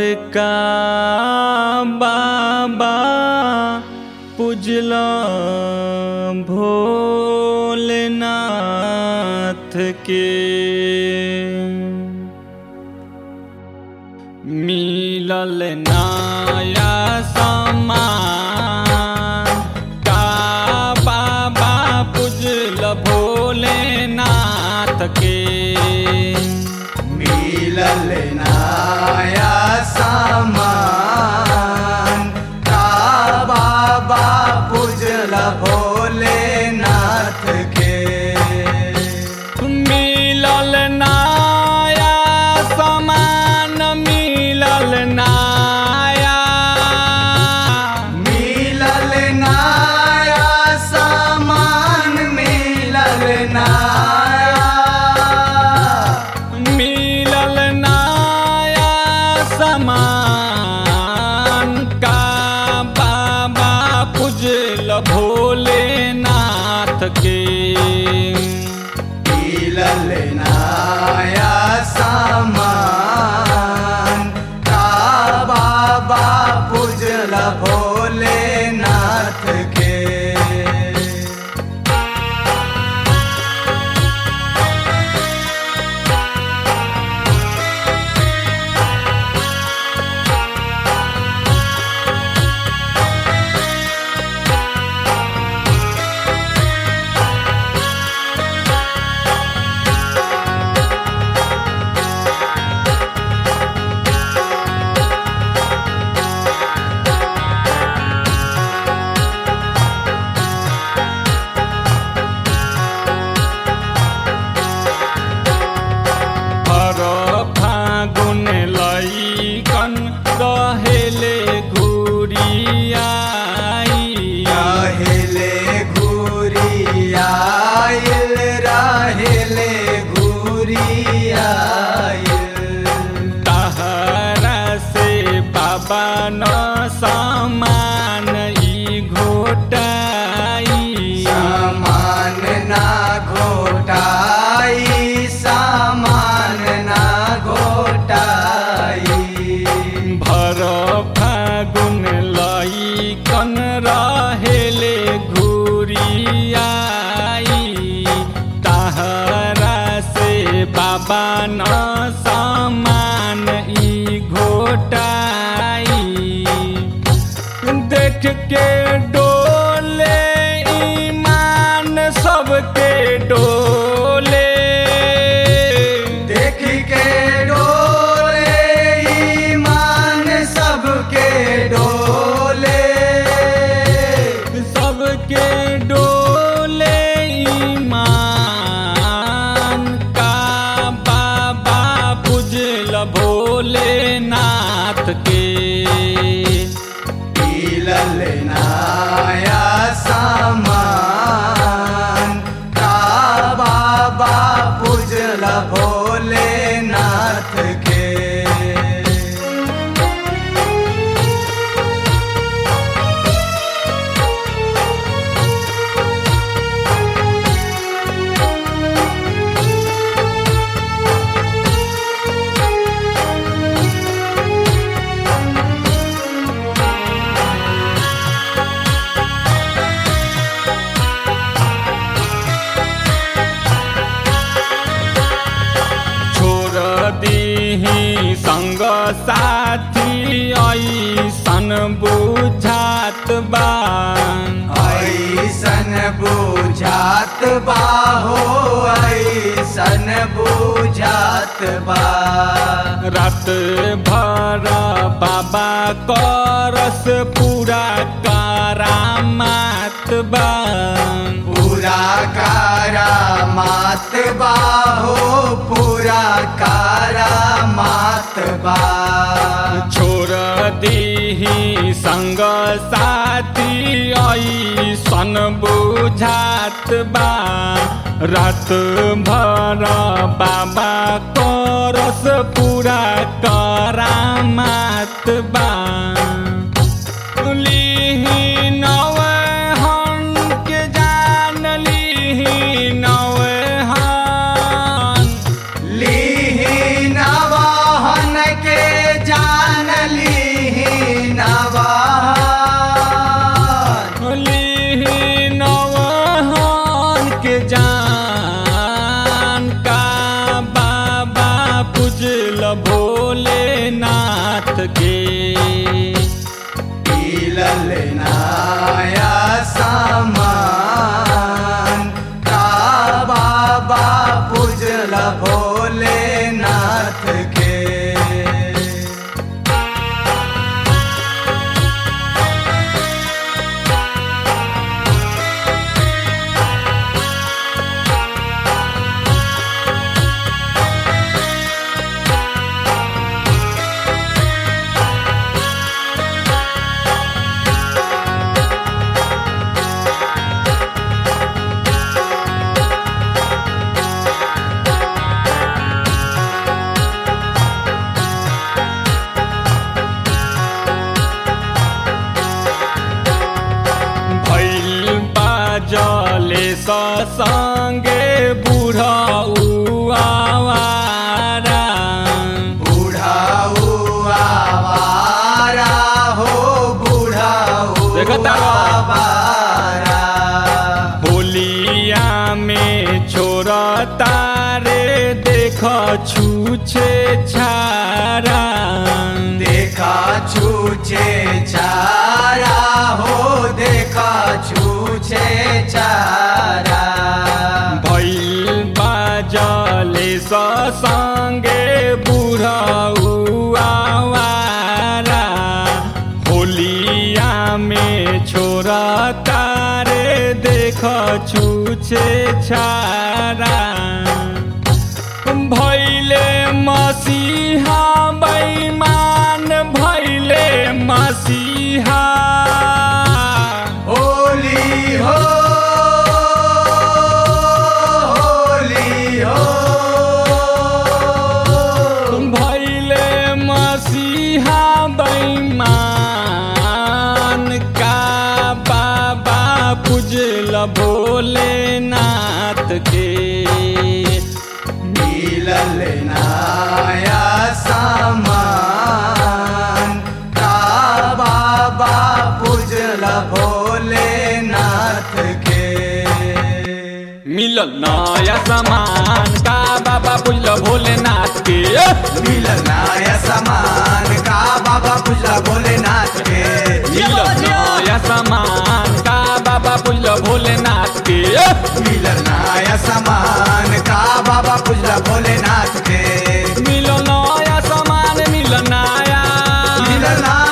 का बाबा पुजला भोलेनाथ के मिलल नाया समान का बाबा पुजल भोलेनाथ के मिलल नाया सामान का बाबा पूजल भोलेनाथ के मिलल नाया समान मिलल नाया मिलल नाया सामान मिलल नाया मिलल नाया समान का बाबा पुजल भोलेनाथ के मिलल नाया सामान का बाबा पूजल भोलेनाथ के हर फागुन लैकन रहेले घुरियाई रहेले घुरियाइल रहेले घुरियाइल तहरा से बाबा न समान ई घोटाई सामान ना घोटाई सामान ना घोटाई भर फागुन लैकन रहेले घुरियाई तहरा से बाबा न समान ई घोटाई देख के डोले ईमान सबके डोले देख के डोले ईमान सबके डोले सबके डोले ईमान का बाबा पुजल भोलेनाथ के मिलल नाया सामान का बाबा पूजल भोलेनाथ के छोड़ दीही संग साथी ऐसन बुझात बा ऐसन बुझात बा हो ऐसन बुझात बा रात भर बाबा करस पूरा करामात बा पूरा कारा मात बा हो पूरा कारा मात बा छोड़ दीही संग साथी ऐसन बुझात बा रात भर बाबा करस पूरा करामात बा लीही नवे हन के जान लीही नवे हन लीही नवाहन के जान बताओ बारा होलिया में छोरा तारे देख छूछे छारा देखा छूछे चारा हो देखा छूछे चारा भैल बाजले संगे बुढ़ा आवारा होलिया में छोरा तारे देख छूछे छारा भैले मसीहा बैमान भैले मसीहा होली हो होली हो भैले मसीहा बैमान का बाबा पूजल भोलेनाथ के मिलल नाया सामान का बाबा पूजल भोलेनाथ के मिलल नया सामान का बाबा पूजल भोलेनाथ के मिलल नाया सामान का बाबा पूजल भोलेनाथ के मिलल नया सामान का बाबा पूजल भोलेनाथ के मिलल नाया सामान का बाबा पूजल भोलेनाथ के मिलल नया सामान मिलल नया मिलल नाया